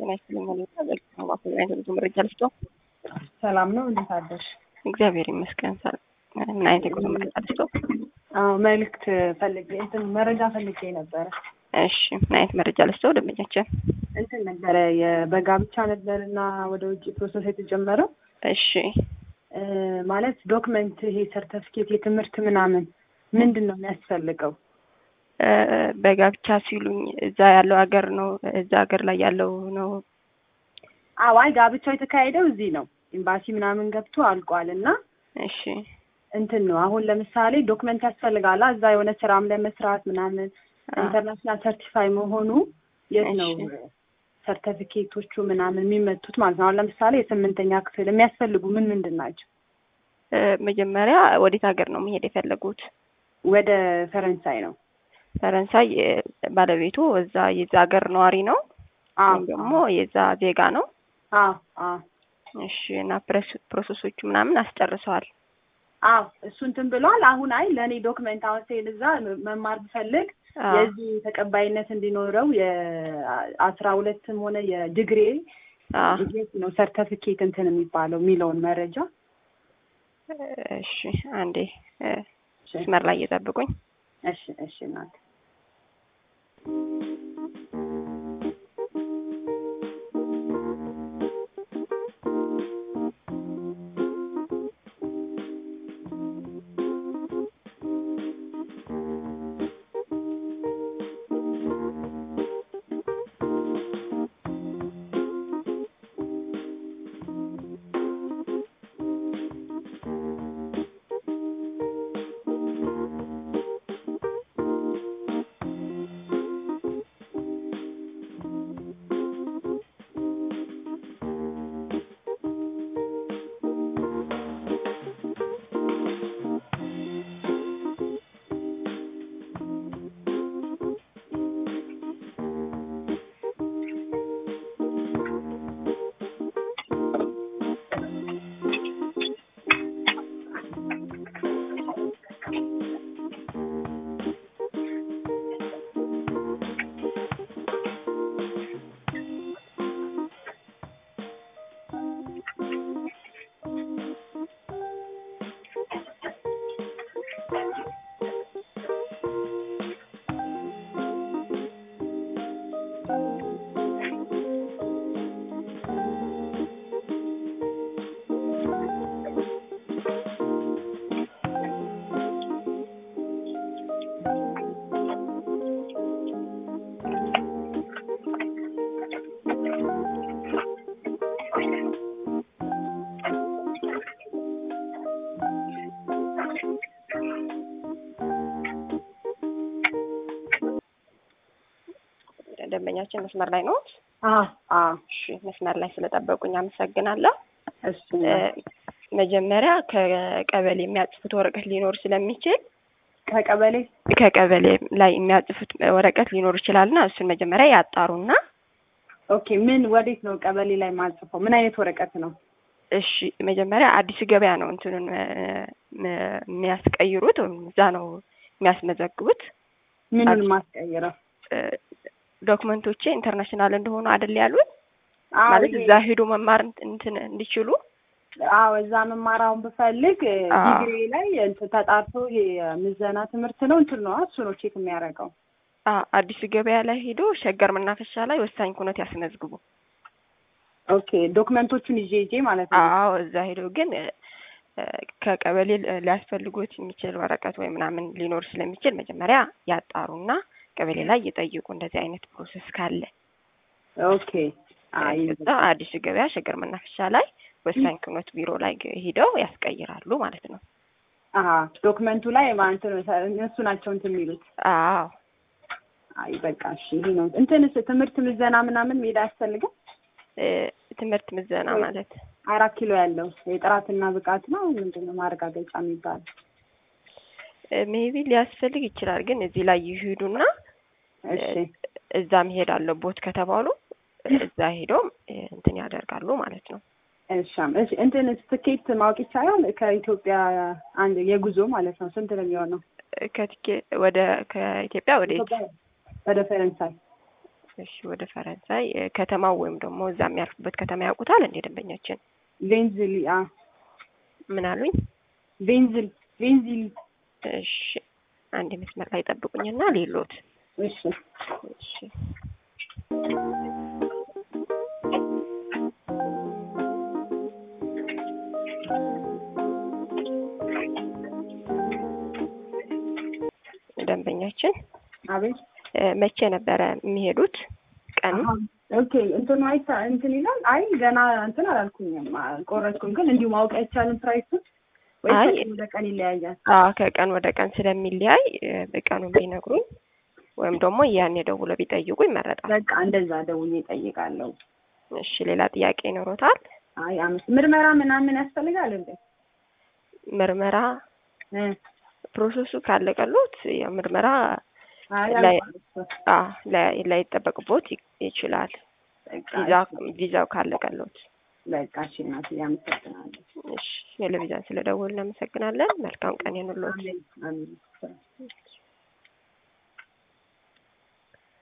ጤና ይስጥልኝ። ሁኔታ በልክ አይነት መረጃ ልስጦ። ሰላም ነው። እንዴት አደርሽ? እግዚአብሔር ይመስገን። ምን አይነት የጉዞ መረጃ ልስጦ? አዎ መልእክት ፈልጌ እንትን መረጃ ፈልጌ ነበረ። እሺ ምን አይነት መረጃ ልስጦ? ደንበኛችን እንትን ነበረ የበጋብቻ ነበር እና ወደ ውጭ ፕሮሰስ የተጀመረው እሺ እ ማለት ዶክመንት ይሄ ሰርተፊኬት የትምህርት ምናምን ምንድን ነው የሚያስፈልገው? እ በጋብቻ ሲሉኝ እዛ ያለው ሀገር ነው እዛ ሀገር ላይ ያለው ነው። አዎ አይ ጋብቻው የተካሄደው እዚህ ነው። ኤምባሲ ምናምን ገብቶ አልቋል እና እሺ እንትን ነው አሁን ለምሳሌ ዶክመንት ያስፈልጋላ እዛ የሆነ ስራም ለመስራት ምናምን ኢንተርናሽናል ሰርቲፋይ መሆኑ የት ነው እሺ። ሰርተፊኬቶቹ ምናምን የሚመቱት ማለት ነው። አሁን ለምሳሌ የስምንተኛ ክፍል የሚያስፈልጉ ምን ምንድን ናቸው? እ መጀመሪያ ወዴት ሀገር ነው መሄድ የፈለጉት? ወደ ፈረንሳይ ነው። ፈረንሳይ እ ባለቤቱ እዛ የዛ ሀገር ነዋሪ ነው አዎ ወይም ደግሞ የዛ ዜጋ ነው? አዎ አዎ እሺ እና ፕረስ- ፕሮሰሶቹ ምናምን አስጨርሰዋል። አዎ እሱ እንትን ብሏል። አሁን አይ ለእኔ ዶክመንት አሁን ስሄድ እዛ መማር ብፈልግ አዎ የዚህ ተቀባይነት እንዲኖረው የአስራ ሁለትም ሆነ የዲግሪ አዎ የት ነው ሰርተፊኬት እንትን የሚባለው የሚለውን መረጃ እሺ አንዴ እ መስመር ላይ እየጠብቁኝ። እሺ እሺ እናት ደንበኛችን መስመር ላይ ነው። አዎ አዎ እሺ መስመር ላይ ስለጠበቁኝ አመሰግናለሁ። እሱ እ መጀመሪያ ከቀበሌ የሚያጽፉት ወረቀት ሊኖር ስለሚችል ከቀበሌ ከቀበሌ ላይ የሚያጽፉት ወረቀት ሊኖር ይችላልና እሱን መጀመሪያ ያጣሩና ኦኬ ምን ወዴት ነው ቀበሌ ላይ ማጽፈው? ምን አይነት ወረቀት ነው? እሺ መጀመሪያ አዲስ ገበያ ነው እንትኑን እ እ የሚያስቀይሩት ወይም እዛ ነው የሚያስመዘግቡት። ምኑን አዲስ- ማስቀይረው? እ ዶክመንቶቼ ኢንተርናሽናል እንደሆኑ አይደል ያሉት አዎ ማለት ይሄ- እዛ ሄዶ መማር እንትን እንዲችሉ አዎ እዛ መማራውን ብፈልግ እ አዎ። ዲግሪ ላይ እንትን ተጣርቶ ይሄ የምዘና ትምህርት ነው እንትን ነው እሱ ነው ቼክ የሚያደርገው። አ አዲስ ገበያ ላይ ሄዶ ሸገር መናፈሻ ላይ ወሳኝ ኩነት ያስመዝግቡ። ኦኬ ዶክመንቶቹን ይዤ ይዤ ማለት ነው። አዎ እዛ ሄዶ ግን እ እ ከቀበሌ ል- ሊያስፈልጎት የሚችል ወረቀት ወይ ምናምን ሊኖር ስለሚችል መጀመሪያ ያጣሩና ቀበሌ ላይ ይጠይቁ እንደዚህ አይነት ፕሮሰስ ካለ። ኦኬ አይ እዛ አዲስ ገበያ ሸገር መናፈሻ ላይ ወሳኝ ኩነት ቢሮ ላይ ግ- ሂደው ያስቀይራሉ ማለት ነው። አሀ ዶክመንቱ ላይ ማለት ነው እነሱ ናቸው እንትን የሚሉት። አዎ አይ በቃ እሺ ይሄ ነው እንትንስ ትምህርት ምዘና ምናምን ሜዳ አያስፈልግም? እ ትምህርት ምዘና ወይ- ማለት አራት ኪሎ ያለው የጥራትና ብቃት ነው ምንድን ነው ማረጋገጫ የሚባለው? ሜቢ ሊያስፈልግ ይችላል። ግን እዚህ ላይ ይሄዱና እሺ እዛ መሄድ አለቦት ከተባሉ እዛ ሄደው እንትን ያደርጋሉ ማለት ነው። እሻም እሺ እንትን ትኬት ማወቅ ይቻላል? ከኢትዮጵያ አንድ የጉዞ ማለት ነው ስንት ነው የሚሆነው? ከትኬ ወደ ከኢትዮጵያ ወደ የት? ወደ ፈረንሳይ እሺ ወደ ፈረንሳይ እ፣ ከተማው ወይም ደግሞ እዛ የሚያርፉበት ከተማ ያውቁታል እንዴ ደንበኛችን? ቬንዝሊ አ ምን አሉኝ? ቬንዝል ቬንዚሊ እሺ አንድ መስመር ላይ ጠብቁኝና ሌሎት እሺ እሺ ደንበኛችን አቤት እ፣ መቼ ነበረ የሚሄዱት ቀኑ? አሀ፣ ኦኬ እንትኑ አይታ እንትን ይላል። አይ ገና እንትን አላልኩኝም አልቆረጥኩም፣ ግን እንዲሁ ማወቅ አይቻልም ፕራይሱን ወይ አይ ከቀን ወደ ቀን ይለያያል? አዎ ከቀን ወደ ቀን ስለሚለያይ እ፣ በቀኑን ቢነግሩኝ ወይም ደግሞ ያኔ ደውለው ቢጠይቁ ይመረጣል። በቃ እንደዛ ደውዬ እጠይቃለሁ። እሺ ሌላ ጥያቄ ይኖሮታል? አይ አምስት ምርመራ ምናምን ያስፈልጋል እንዴ? ምርመራ እ ፕሮሰሱ ካለቀሉት ያው ምርመራ አይ ላይ- አልቋረጥኩም። አ ላይ- ላይጠበቅቦት ይ- ይችላል። በቃ ቪዛ ቪዛው ካለቀሉት። በቃ እሺ እናትዬ አመሰግናለሁ። እሺ ቴሌቪዥን ስለደወልን እናመሰግናለን። መልካም ቀን ይሁንልዎት። አሜን አሜን።